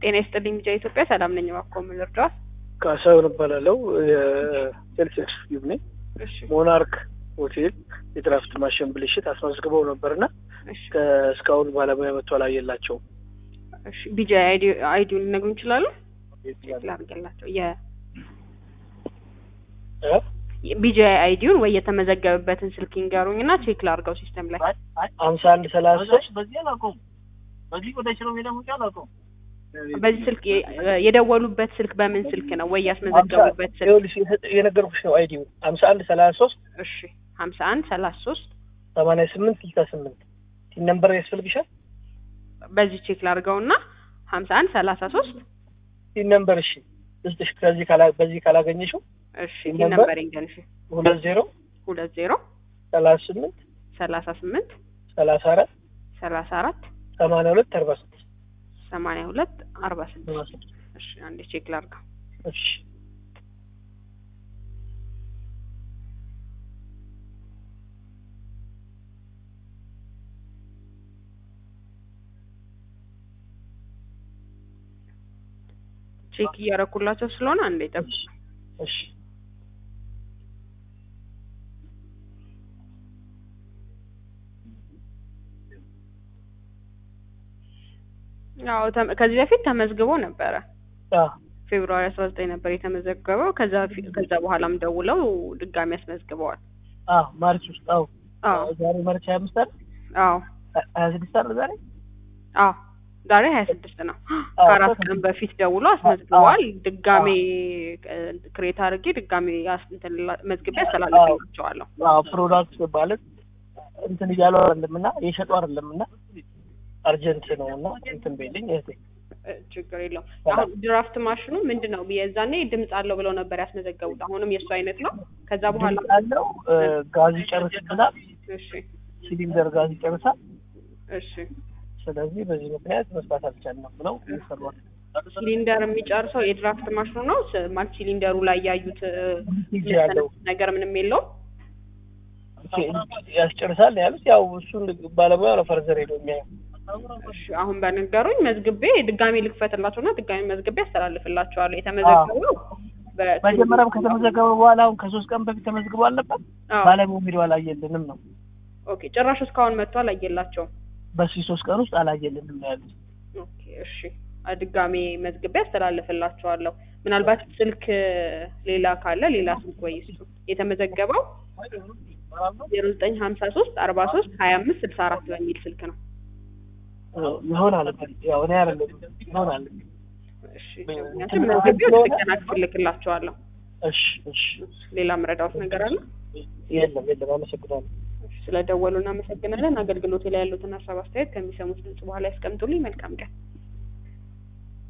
ጤና ይስጥልኝ ሚዲያ ኢትዮጵያ ሰላም ነኝ። እባክዎ ምን ልርዳዎት? ካሳሁን እባላለሁ የሴልስ ኤክስኪዩቲቭ ነኝ። እሺ ሞናርክ ሆቴል የድራፍት ማሽን ብልሽት አስመዝግበው ነበርና እሺ እስካሁን ባለሙያ መጥቶ አላየላቸውም። እሺ ቢጂ አይዲ አይዲውን ሊነግሩን ይችላሉ? ላድርግላቸው የ እ? ቢጂ አይዲውን ወይ የተመዘገበበትን ስልክ ይንገሩኝ እና ቼክ ላድርገው ሲስተም ላይ ሀምሳ አንድ ሰላሳ ሶስት በዚህ አላውቀውም። በዚህ ወደ ሽሮ ሜዳ ውጭ አላውቀውም። በዚህ ስልክ የ- የደወሉበት ስልክ በምን ስልክ ነው ወይ ያስመዘገቡበት ስልክ? ይኸውልሽ የነገርኩሽ ነው አይዲው ሀምሳ አንድ ሰላሳ ሶስት እሺ ሀምሳ አንድ ሰላሳ ሶስት ሰማንያ ስምንት ስልሳ ስምንት ሲን ነምበር ያስፈልግሻል? በዚህ ቼክ ላድርገው እና ሀምሳ አንድ ሰላሳ ሶስት ሲን ነምበር እሺ ልስጥሽ ከዚህ ካላ በዚህ ካላገኘሽው እሺ ይህ ይህ ነምበር? ነምበር ይንገንሽ ሁለት ዜሮ ሁለት ዜሮ ሰላሳ ስምንት ሰላሳ ስምንት ሰላሳ አራት ሰላሳ አራት ሰማንያ ሁለት አርባ ስድስት ሰማንያ ሁለት አርባ ስድስት እሺ አንዴ ቼክ ላድርገው እሺ ቼክ እያረኩላቸው ስለሆነ አንዴ ጠብቁ እሺ ያው ተመ- ከዚህ በፊት ተመዝግቦ ነበረ አ ፌብሩዋሪ አስራ ዘጠኝ ነበር የተመዘገበው ከዛ ፊ- ከዛ በኋላም ደውለው ድጋሚ አስመዝግበዋል አ ማርች ውስጥ አዎ አዎ ዛሬ ማርች ሀያ አምስት አይደል አዎ ሀያ ስድስት አይደል ዛሬ አዎ ዛሬ ሀያ ስድስት ነው አዎ፣ ከአራት ከ- ቀን በፊት ደውሎ አስመዝግበዋል ድጋሜ ክሬት አድርጌ ድጋሜ አስ- እንትን ላ- መዝግቤ አስተላልፍላቸዋለሁ አዎ ፕሮዳክት ማለት እንትን እያሉ አይደለም እና የሸጡ አይደለም እና አርጀንት ነው እና እንትን ቤልኝ እህቴ እ፣ ችግር የለውም አሁን ድራፍት ማሽኑ ምንድን ነው የዛኔ ድምፅ አለው ብለው ነበር ያስመዘገቡት አሁንም የእሱ አይነት ነው ከዛ በኋላ ድምፅ አለው እ፣ ጋዝ ይጨርስብናል እሺ ሲሊንደር ጋዝ ይጨርሳል እሺ ስለዚህ በዚህ ምክንያት መስራት አልቻልንም ብለው ይሰሯል ሲሊንደር የሚጨርሰው የድራፍት ማሽኑ ነው ስ- ማለት ሲሊንደሩ ላይ ያዩት እ፣ ሂጅ ያለው ነገር ምንም የለውም ያስጨርሳል ያሉት ያው እሱን ባለሙያ ነው ፈርዘር ሄዶ የሚያየው እሺ አሁን በነገሩኝ መዝግቤ ድጋሚ ልክፈትላቸውና ድጋሚ መዝግቤ ያስተላልፍላቸዋለሁ የተመዘገበው በ- መጀመሪያም ከተመዘገበ በኋላ አሁን ከሶስት ቀን በፊት ተመዝግቦ አልነበር አዎ። ባለሙያ ሄዶ አላየልንም ነው ኦኬ ጭራሽ እስካሁን መጥቶ አላየላቸውም በዚህ ሶስት ቀን ውስጥ አላየልንም ነው ያሉት ኦኬ እሺ አ- ድጋሜ መዝግቤ ያስተላልፍላቸዋለሁ ምናልባት ስልክ ሌላ ካለ ሌላ ስልክ ወይ እሱ የተመዘገበው ዜሮ ዘጠኝ ሀምሳ ሶስት አርባ ሶስት ሀያ አምስት ስልሳ አራት በሚል ስልክ ነው ይሆናል እንግዲህ ያው እኔ አይደለም ይሆናል እሺ ምክንያቱም መዝግቤ ወደ ጥገና ክፍል ልክላቸዋለሁ እሺ እሺ ሌላ መረዳት ነገር አለ የለም የለም አመሰግናለሁ ስለደወሉ እናመሰግናለን አገልግሎት ላይ ያሉትን ሀሳብ አስተያየት ከሚሰሙት ድምጽ በኋላ ያስቀምጡልኝ መልካም ቀን